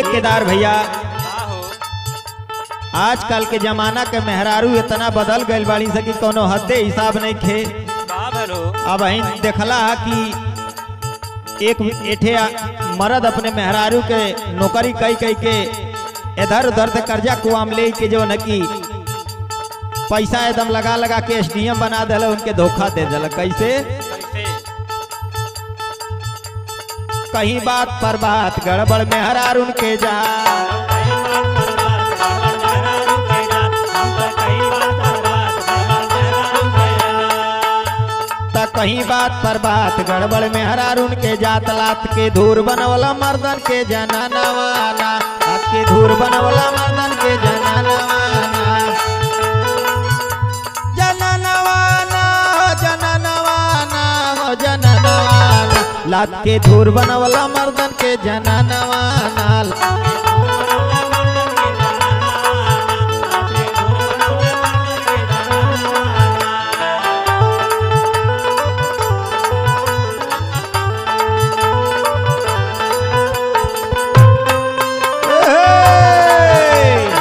केदार भैया का हो आजकल के जमाना के मेहरारू इतना बदल गइल बाड़ी से कि कोनो हद्दे हिसाब नहीं खे का भलो अब अहीं देखला है कि एक एठे आ- मर्द अपने मेहरारू के नौकरी कई कई के इधर उधर से कर्जा कुआम ले के जो न की पैसा एकदम लगा लगा के एसडीएम बना दिल उनके धोखा दे दिल कैसे कैसे कहीं बात पर बात गड़बड़ मेहरारू के जा त कहीं बात पर बात गड़बड़ में हरारून के जात लात के धूर बनवला मर्दन के जनानवाना लात के धूर बनवला मर्दन के जनानवाना जनानवाना हो जनानवाना हो जनानवाना लात के धूर बनवला मर्दन के जनानवाना Hey!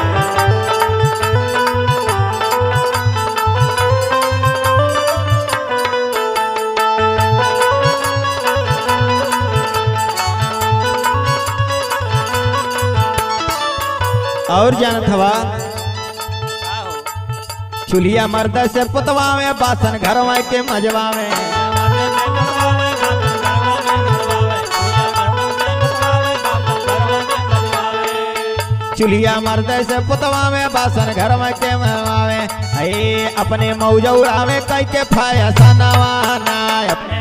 और जानत हवा का हो चूल्हिया मर्द से पुतवा में बासन घरवा के मजवा में चूल्हिया मर्द से पुतवा में बासन घरवा के मजवा में हे अपने मौजौरा में कई के फायसा नवाना अपने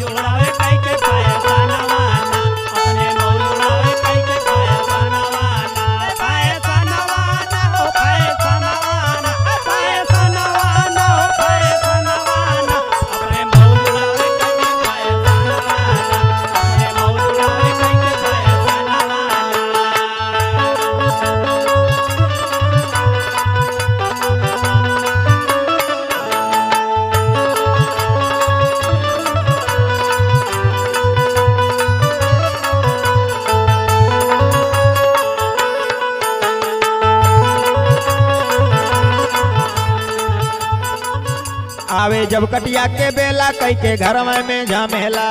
आवे जब कटिया के बेला कई के घर में झमेला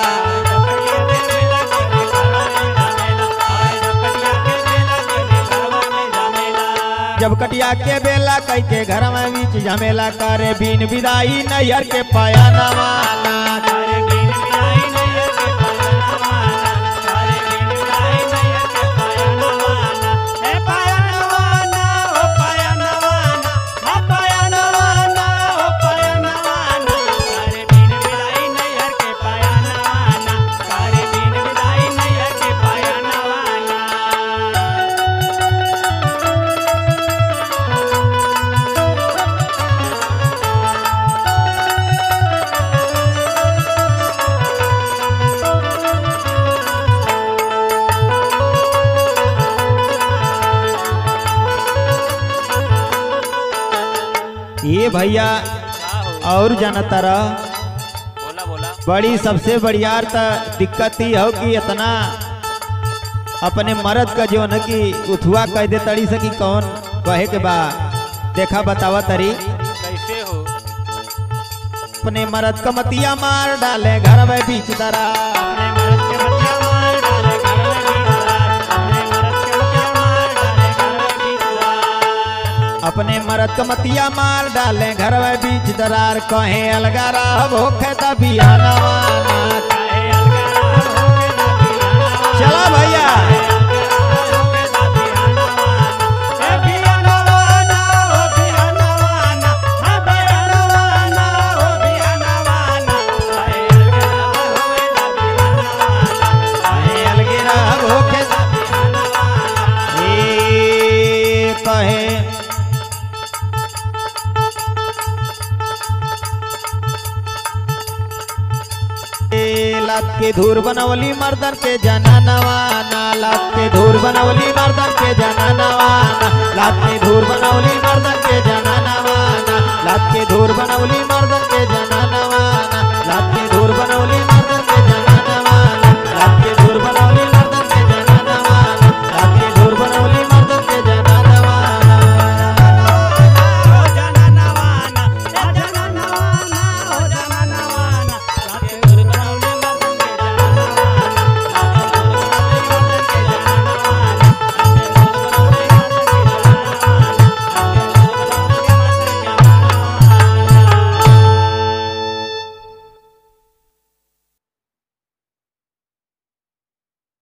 जब कटिया के बेला कई के घर में बीच झमेला करे बिन विदाई नैहर के पाया नवाना ये भैया और जानता रह बोला बोला बड़ी सबसे बढ़ियार त दिक्कत ही हो कि इतना अपने मर्द का जो न कि उथुआ कह दे तड़ी से कि कौन कहे के बा देखा बतावा तरी कैसे हो अपने मर्द का मतिया मार डाले घर में बीच दरा अपने मर्द का मतिया मार डाले घर में बीच दरार कहे अलगा रह भूखे तबियाना चला भैया कहे अलगे रह भूखे ए कहे ए, लात के धूर बनवली मर्दन के जना नवाना लात के धूर बनवली मर्दन के जना नवाना लात के धूर बनवली मर्दन के जना नवाना लात के धूर बनवली